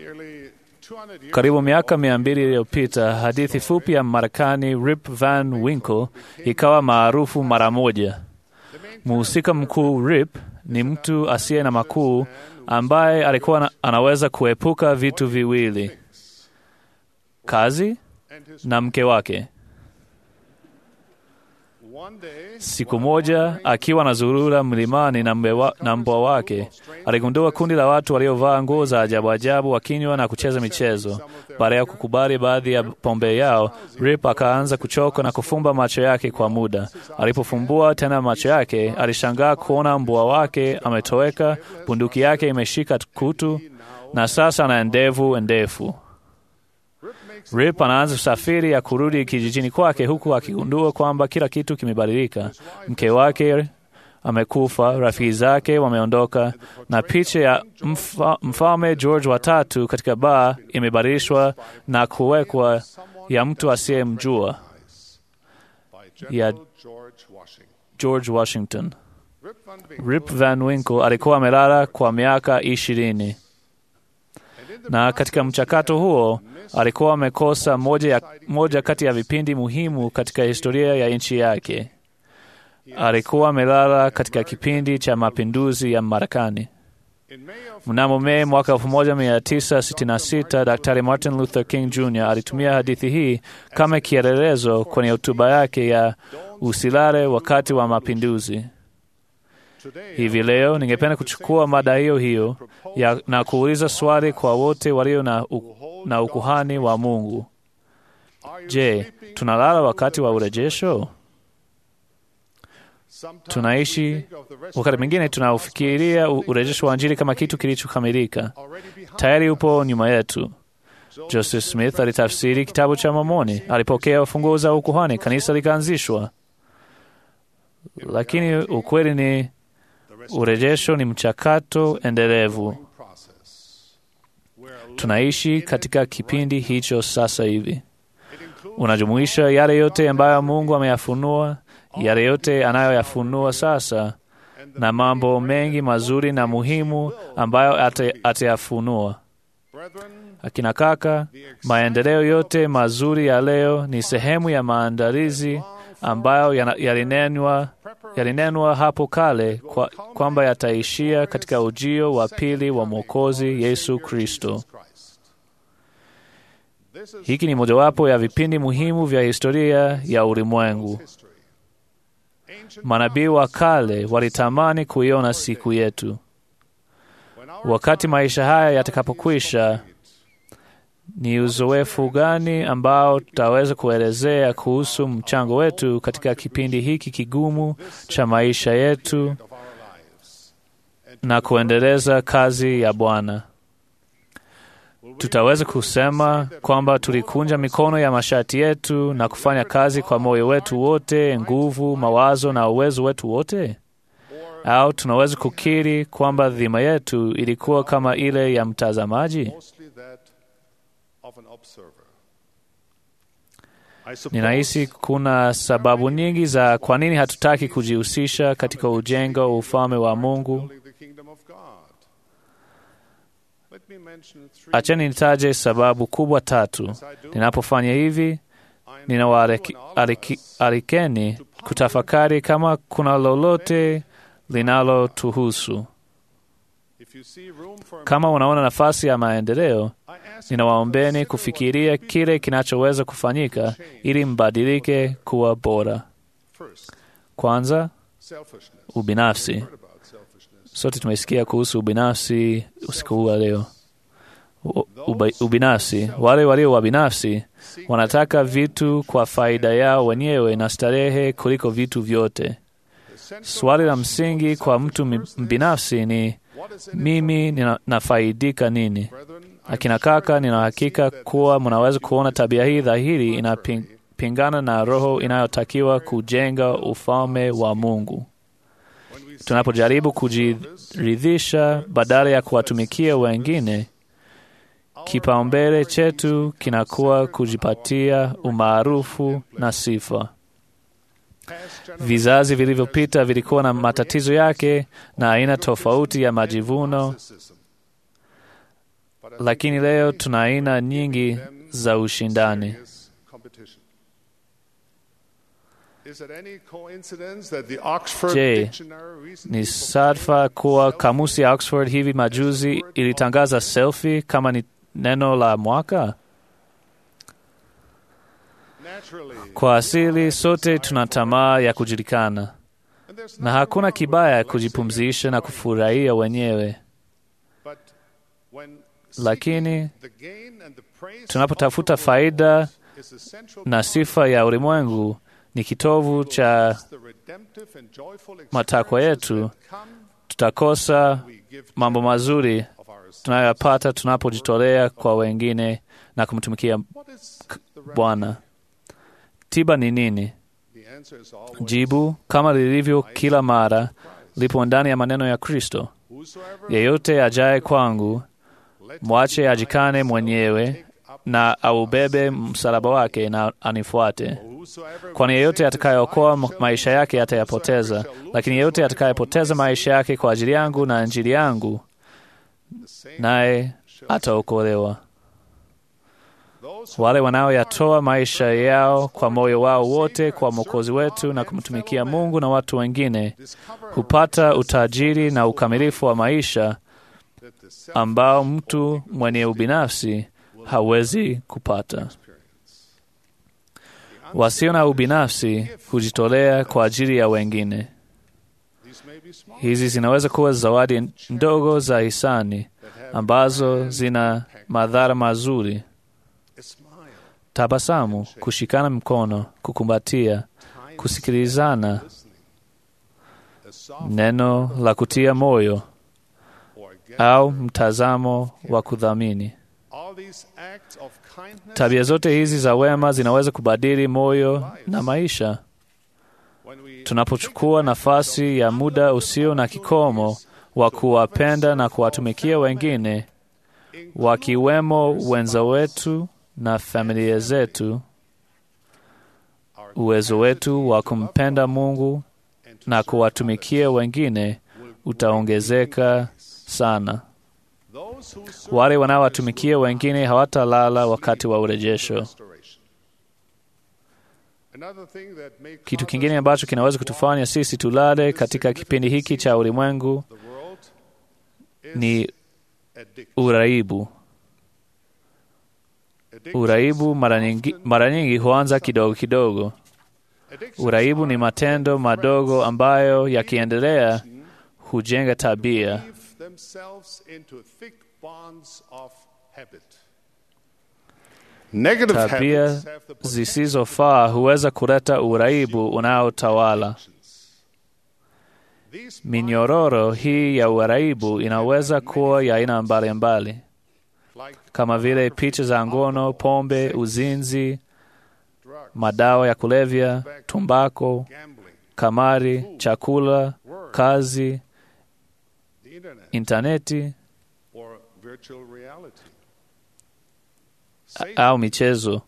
Karibu miaka mia mbili iliyopita, hadithi fupi ya Marekani Rip Van Winkle ikawa maarufu mara moja. Mhusika mkuu Rip ni mtu asiye na makuu ambaye alikuwa anaweza kuepuka vitu viwili: kazi na mke wake. Siku moja akiwa na zurura mlimani na, mbewa, na mbwa wake aligundua kundi la watu waliovaa nguo za ajabu ajabu wakinywa na kucheza michezo. Baada ya kukubali baadhi ya pombe yao, Rip akaanza kuchoka na kufumba macho yake kwa muda. Alipofumbua tena macho yake, alishangaa kuona mbwa wake ametoweka, bunduki yake imeshika kutu na sasa ana ndevu ndefu. Rip anaanza safari ya kurudi kijijini kwake huku akigundua kwamba kila kitu kimebadilika. Mke wake amekufa, rafiki zake wameondoka, na picha ya mfa, mfalme George wa tatu katika baa imebadilishwa na kuwekwa ya mtu asiyemjua ya George Washington. Rip Van Winkle alikuwa amelala kwa miaka ishirini na katika mchakato huo alikuwa amekosa moja, ya, moja kati ya vipindi muhimu katika historia ya nchi yake. Alikuwa amelala katika kipindi cha mapinduzi ya Marekani. Mnamo Mei mwaka 1966 Daktari Martin Luther King Jr. alitumia hadithi hii kama kielelezo kwenye hotuba yake ya usilale wakati wa mapinduzi. Hivi leo ningependa kuchukua mada hiyo hiyo ya, na kuuliza swali kwa wote walio na, u, na ukuhani wa Mungu. Je, tunalala wakati wa urejesho? Tunaishi wakati mwingine tunaufikiria urejesho wa Injili kama kitu kilichokamilika, tayari upo nyuma yetu. Joseph Smith alitafsiri kitabu cha Mormoni, alipokea funguo za ukuhani, kanisa likaanzishwa. Lakini ukweli ni urejesho ni mchakato endelevu. Tunaishi katika kipindi hicho sasa hivi. Unajumuisha yale yote ambayo Mungu ameyafunua, yale yote anayoyafunua sasa, na mambo mengi mazuri na muhimu ambayo atayafunua. Akina kaka, maendeleo yote mazuri ya leo ni sehemu ya maandalizi ambayo yalinenwa yalinenwa hapo kale kwa, kwamba yataishia katika ujio wa pili wa Mwokozi Yesu Kristo. Hiki ni mojawapo ya vipindi muhimu vya historia ya ulimwengu. Manabii wa kale walitamani kuiona siku yetu. Wakati maisha haya yatakapokwisha, ni uzoefu gani ambao tutaweza kuelezea kuhusu mchango wetu katika kipindi hiki kigumu cha maisha yetu na kuendeleza kazi ya Bwana? Tutaweza kusema kwamba tulikunja mikono ya mashati yetu na kufanya kazi kwa moyo wetu wote, nguvu, mawazo na uwezo wetu wote? Au tunaweza kukiri kwamba dhima yetu ilikuwa kama ile ya mtazamaji? Ninahisi kuna sababu nyingi za kwa nini hatutaki kujihusisha katika ujengo wa ufalme wa Mungu. Acheni nitaje sababu kubwa tatu. Ninapofanya hivi, ninawaalikeni kutafakari kama kuna lolote linalotuhusu. Kama unaona nafasi ya maendeleo, ninawaombeni kufikiria kile kinachoweza kufanyika ili mbadilike kuwa bora. Kwanza, ubinafsi. Sote tumesikia kuhusu ubinafsi usiku huu wa leo. Ubinafsi, wale walio wabinafsi wanataka vitu kwa faida yao wenyewe na starehe kuliko vitu vyote. Swali la msingi kwa mtu mbinafsi ni mimi ninafaidika nini? Akina kaka, nina hakika kuwa mnaweza kuona tabia hii dhahiri inapingana na roho inayotakiwa kujenga ufalme wa Mungu. Tunapojaribu kujiridhisha badala ya kuwatumikia wengine, kipaumbele chetu kinakuwa kujipatia umaarufu na sifa. Vizazi vilivyopita vilikuwa na matatizo yake na aina tofauti ya majivuno lakini leo tuna aina nyingi za ushindani. Je, ni sadfa kuwa kamusi ya Oxford hivi majuzi ilitangaza selfie kama ni neno la mwaka? Kwa asili sote tuna tamaa ya kujulikana, na hakuna kibaya kujipumzisha na kufurahia wenyewe, lakini tunapotafuta faida na sifa ya ulimwengu ni kitovu cha matakwa yetu, tutakosa mambo mazuri tunayoyapata tunapojitolea kwa wengine na kumtumikia Bwana. Tiba ni nini? Jibu, kama lilivyo kila mara, lipo ndani ya maneno ya Kristo: yeyote ajaye kwangu, mwache ajikane mwenyewe na aubebe msalaba wake na anifuate. Kwani yeyote atakayeokoa maisha yake atayapoteza, lakini yeyote atakayepoteza maisha yake kwa ajili yangu na Injili yangu, naye ataokolewa. Wale wanaoyatoa maisha yao kwa moyo wao wote kwa Mwokozi wetu na kumtumikia Mungu na watu wengine hupata utajiri na ukamilifu wa maisha ambao mtu mwenye ubinafsi hawezi kupata. Wasio na ubinafsi hujitolea kwa ajili ya wengine. Hizi zinaweza kuwa zawadi ndogo za hisani ambazo zina madhara mazuri: tabasamu, kushikana mkono, kukumbatia, kusikilizana, neno la kutia moyo au mtazamo wa kudhamini. Tabia zote hizi za wema zinaweza kubadili moyo na maisha. Tunapochukua nafasi ya muda usio na kikomo wa kuwapenda na kuwatumikia wengine, wakiwemo wenza wetu na familia zetu, uwezo wetu wa kumpenda Mungu na kuwatumikia wengine utaongezeka sana. Wale wanaowatumikia wengine hawatalala wakati wa urejesho. Kitu kingine ambacho kinaweza kutufanya sisi tulale katika kipindi hiki cha ulimwengu ni uraibu. Uraibu mara nyingi, mara nyingi huanza kidogo kidogo. Uraibu ni matendo madogo ambayo yakiendelea hujenga tabia. Tabia zisizofaa huweza kuleta uraibu unaotawala. Minyororo hii ya uraibu inaweza kuwa ya aina mbalimbali, kama vile picha za ngono, pombe, uzinzi, madawa ya kulevya, tumbako, kamari, chakula, kazi, intaneti au michezo.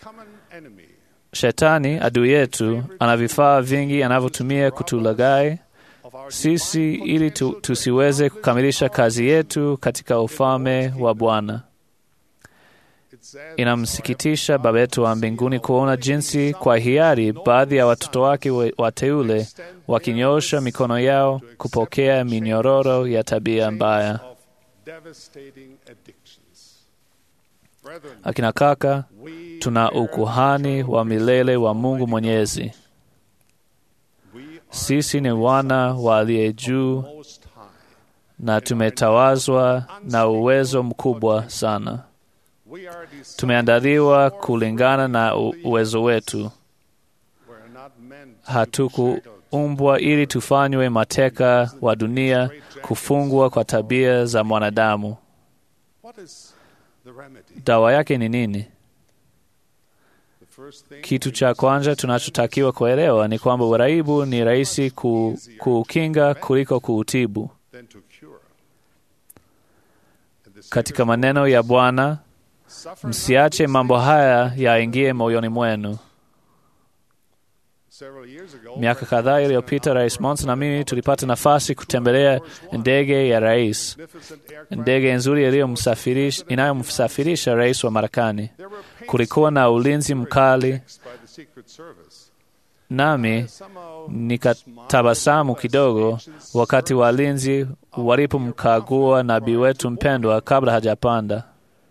Shetani adui yetu ana vifaa vingi anavyotumia kutulaghai sisi ili tu, tusiweze kukamilisha kazi yetu katika ufalme wa Bwana. Inamsikitisha Baba yetu wa mbinguni kuona jinsi kwa hiari baadhi ya watoto wake wateule wakinyoosha mikono yao kupokea minyororo ya tabia mbaya. Akina kaka, tuna ukuhani wa milele wa Mungu Mwenyezi. Sisi ni wana wa aliye juu na tumetawazwa na uwezo mkubwa sana. Tumeandaliwa kulingana na uwezo wetu. Hatukuumbwa ili tufanywe mateka wa dunia, kufungwa kwa tabia za mwanadamu. Dawa yake ni nini? Kitu cha kwanza tunachotakiwa kuelewa ni kwamba uraibu ni rahisi ku, kuukinga kuliko kuutibu. Katika maneno ya Bwana, msiache mambo haya yaingie moyoni mwenu. Miaka kadhaa iliyopita, Rais Monson na mimi tulipata nafasi kutembelea ndege ya rais, ndege nzuri inayomsafirisha rais wa Marekani. Kulikuwa na ulinzi mkali, nami nikatabasamu kidogo wakati walinzi walipomkagua nabii wetu mpendwa kabla hajapanda.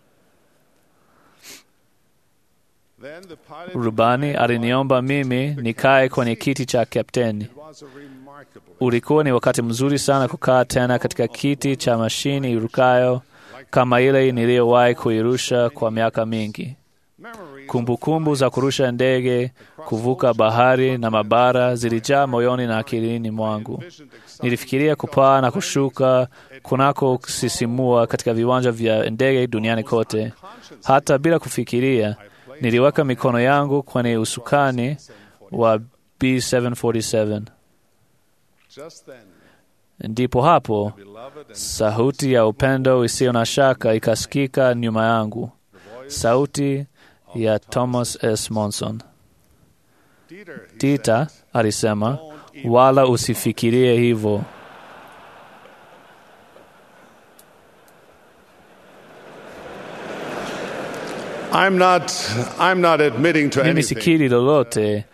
Rubani aliniomba mimi nikae kwenye kiti cha kapteni. Ulikuwa ni wakati mzuri sana kukaa tena katika kiti cha mashini irukayo kama ile niliyowahi kuirusha kwa miaka mingi. Kumbukumbu kumbu za kurusha ndege, kuvuka bahari na mabara zilijaa moyoni na akilini mwangu. Nilifikiria kupaa na kushuka kunako kusisimua katika viwanja vya ndege duniani kote. Hata bila kufikiria, niliweka mikono yangu kwenye usukani wa B747. Ndipo hapo sauti ya upendo isiyo na shaka ikasikika nyuma yangu, sauti ya Thomas S. Monson. Tita alisema, wala usifikirie hivyo. I'm not, I'm not admitting to Mimi anything. sikiri lolote,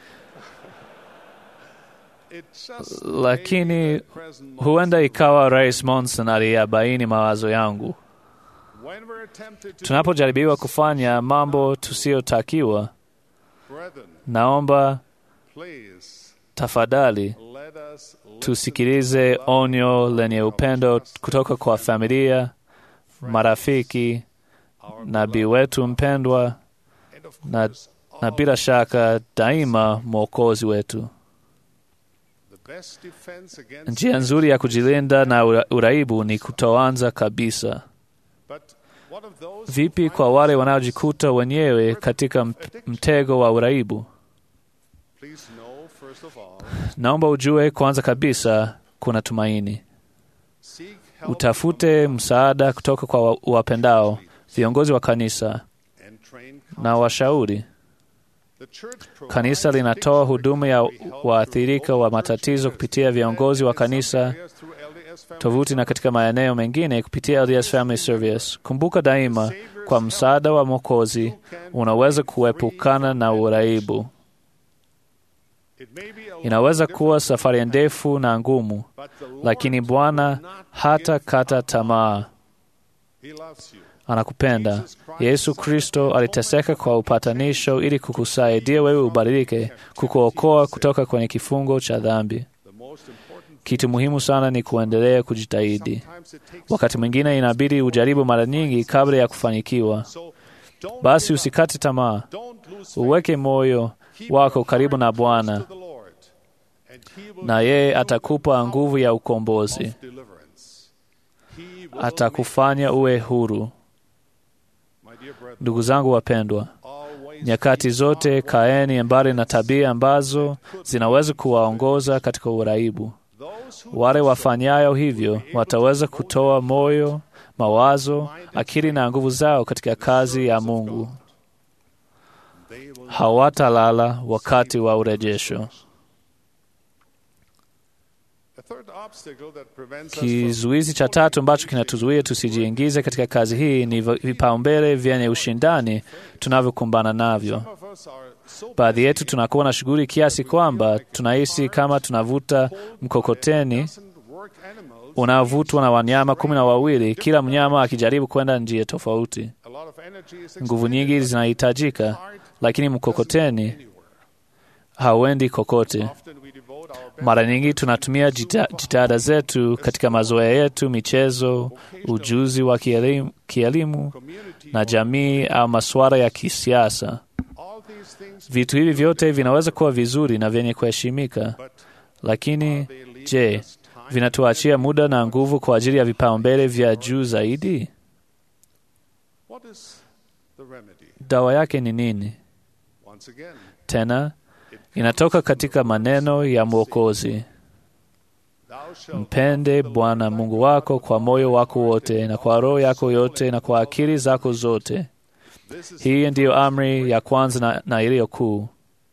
It just lakini huenda ikawa Rais Monson aliyabaini mawazo yangu. when we're tempted to Tunapojaribiwa kufanya mambo tusiyotakiwa, brethren, naomba please tafadhali let us tusikilize onyo lenye upendo kutoka kwa familia, marafiki, nabii wetu mpendwa and of na, course na bila shaka daima mwokozi wetu. the best defense against Njia nzuri ya kujilinda na ura- uraibu ni kutoanza kabisa. but what of those Vipi kwa wale wanaojikuta wenyewe katika m- mtego wa uraibu? please know first of all Naomba ujue kwanza kabisa kuna tumaini. seek help Utafute msaada kutoka kwa wa- wapendao, viongozi wa kanisa and train na washauri. the church Kanisa linatoa huduma ya waathirika wa matatizo kupitia viongozi wa kanisa, tovuti na katika maeneo mengine kupitia LDS Family Service. Kumbuka daima, kwa msaada wa Mwokozi unaweza kuepukana na uraibu. Inaweza kuwa safari ndefu na ngumu, lakini Bwana hata kata tamaa. Anakupenda. Yesu Kristo aliteseka kwa upatanisho ili kukusaidia wewe ubadilike, kukuokoa kutoka kwenye kifungo cha dhambi. Kitu muhimu sana ni kuendelea kujitahidi. Wakati mwingine inabidi ujaribu mara nyingi kabla ya kufanikiwa. Basi usikate tamaa, uweke moyo wako karibu na Bwana na yeye atakupa nguvu ya ukombozi, atakufanya uwe huru. Ndugu zangu wapendwa, nyakati zote kaeni mbali na tabia ambazo zinaweza kuwaongoza katika uraibu. Wale wafanyayo hivyo wataweza kutoa moyo, mawazo, akili na nguvu zao katika kazi ya Mungu. Hawatalala wakati wa urejesho. Kizuizi cha tatu ambacho kinatuzuia tusijiingize katika kazi hii ni vipaumbele vyenye ushindani tunavyokumbana navyo. Baadhi yetu tunakuwa na shughuli kiasi kwamba tunahisi kama tunavuta mkokoteni unaovutwa na wanyama kumi na wawili, kila mnyama akijaribu kwenda njia tofauti. Nguvu nyingi zinahitajika, lakini mkokoteni hauendi kokote. Mara nyingi tunatumia jitihada zetu katika mazoea yetu, michezo, ujuzi wa kielimu, kielimu na jamii au masuala ya kisiasa. Vitu hivi vyote vinaweza kuwa vizuri na vyenye kuheshimika, lakini je, vinatuachia muda na nguvu kwa ajili ya vipaumbele vya juu zaidi? Dawa yake ni nini? Tena inatoka katika maneno ya Mwokozi: mpende Bwana Mungu wako kwa moyo wako wote na kwa roho yako yote na kwa akili zako zote. Hii ndiyo amri ya kwanza na, na iliyo kuu,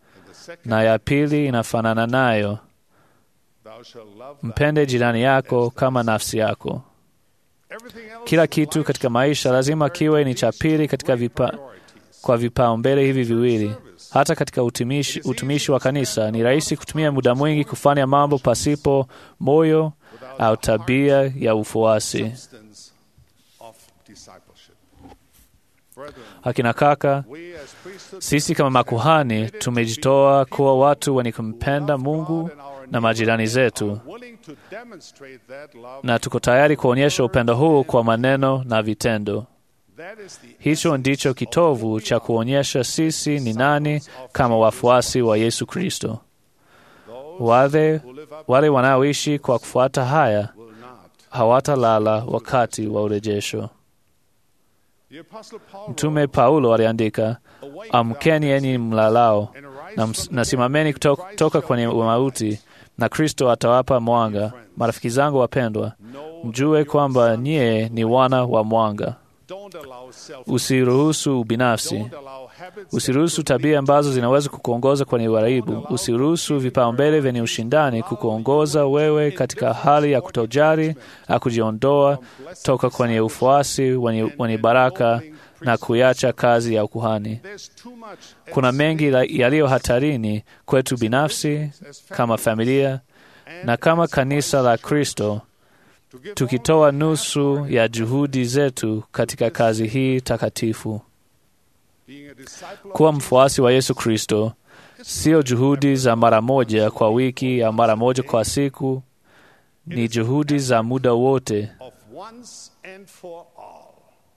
na ya pili inafanana nayo, Thou shalt love mpende jirani yako kama nafsi yako. everything else Kila kitu katika maisha lazima kiwe ni cha pili katika vipa, kwa vipaumbele hivi viwili. Hata katika utumishi, utumishi wa kanisa ni rahisi kutumia muda mwingi kufanya mambo pasipo moyo au tabia ya ufuasi. substance of discipleship. Brethren, Akina kaka, we as priesthood sisi kama makuhani tumejitoa kuwa watu wenye kumpenda Mungu na majirani zetu, willing to demonstrate that love, na tuko tayari kuonyesha upendo huu kwa maneno na vitendo. that is the Hicho ndicho kitovu cha kuonyesha sisi ni nani kama wafuasi wa Yesu Kristo. Wale, wale wanaoishi kwa kufuata haya will not. hawatalala wakati wa urejesho. The apostle Paul Mtume Paulo aliandika, amkeni enyi mlalao na, ms- na simameni kutoka, kutoka kwenye mauti, na Kristo atawapa mwanga. Marafiki zangu wapendwa, mjue kwamba nyie ni wana wa mwanga. don't allow self Usiruhusu ubinafsi, don't allow habits usiruhusu tabia ambazo zinaweza kukuongoza kwenye uharibu. Usiruhusu vipaumbele vyenye ushindani kukuongoza wewe katika hali ya kutojali na kujiondoa toka kwenye ufuasi wenye, wenye baraka na kuiacha kazi ya ukuhani. there's too much Kuna mengi la- yaliyo hatarini kwetu binafsi, kama familia na kama kanisa la Kristo, to give tukitoa nusu ya juhudi zetu katika kazi hii takatifu. being a disciple Kuwa mfuasi wa Yesu Kristo sio juhudi za mara moja kwa wiki au mara moja kwa siku, ni juhudi za muda wote. of once and for all.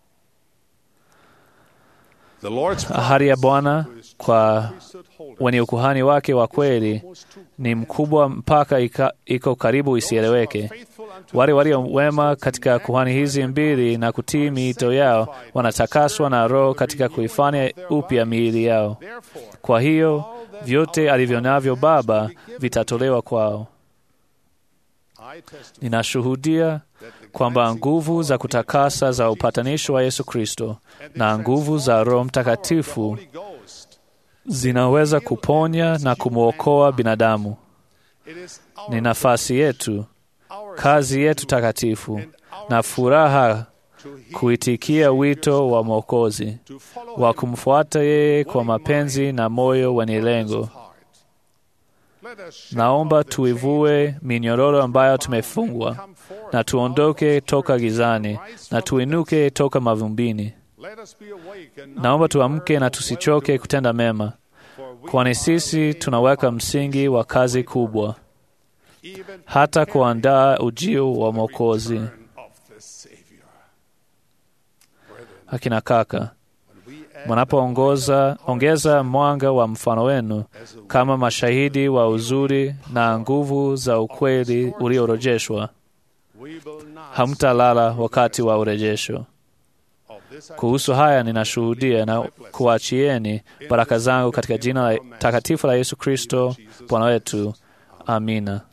The Lord's Ahadi ya Bwana kwa priesthood holder wenye ukuhani wake wa kweli ni mkubwa mpaka ika, iko karibu isieleweke. faithful unto Wale walio wema katika kuhani hizi mbili na kutii miito yao wanatakaswa na Roho katika kuifanya upya miili yao. therefore Kwa hiyo vyote alivyo navyo Baba vitatolewa kwao. I testify Ninashuhudia kwamba nguvu za kutakasa za upatanisho wa Yesu Kristo na nguvu za Roho Mtakatifu Holy Ghost zinaweza kuponya na kumwokoa binadamu. it is Ni nafasi yetu, our kazi yetu takatifu na furaha to heed kuitikia wito wa Mwokozi to follow wa kumfuata yeye kwa mapenzi na moyo wenye lengo. heart. Let us shake Naomba off the tuivue minyororo ambayo tumefungwa come forth. na tuondoke toka gizani na tuinuke toka mavumbini. Let us be awake and not Naomba be tuamke weary na of tusichoke well-doing, kutenda mema, for we kwani are sisi laying tunaweka msingi wa kazi kubwa, even hata kuandaa ujio wa Mwokozi. return of the Savior. Brethren, Akina kaka, when we add mnapoongoza ongeza mwanga wa mfano wenu as a kama mashahidi wa uzuri na nguvu za ukweli uliorejeshwa, we will not hamtalala wakati wa urejesho. of this Kuhusu haya ninashuhudia na kuachieni baraka zangu katika jina la takatifu la Yesu Kristo Bwana wetu. Amina.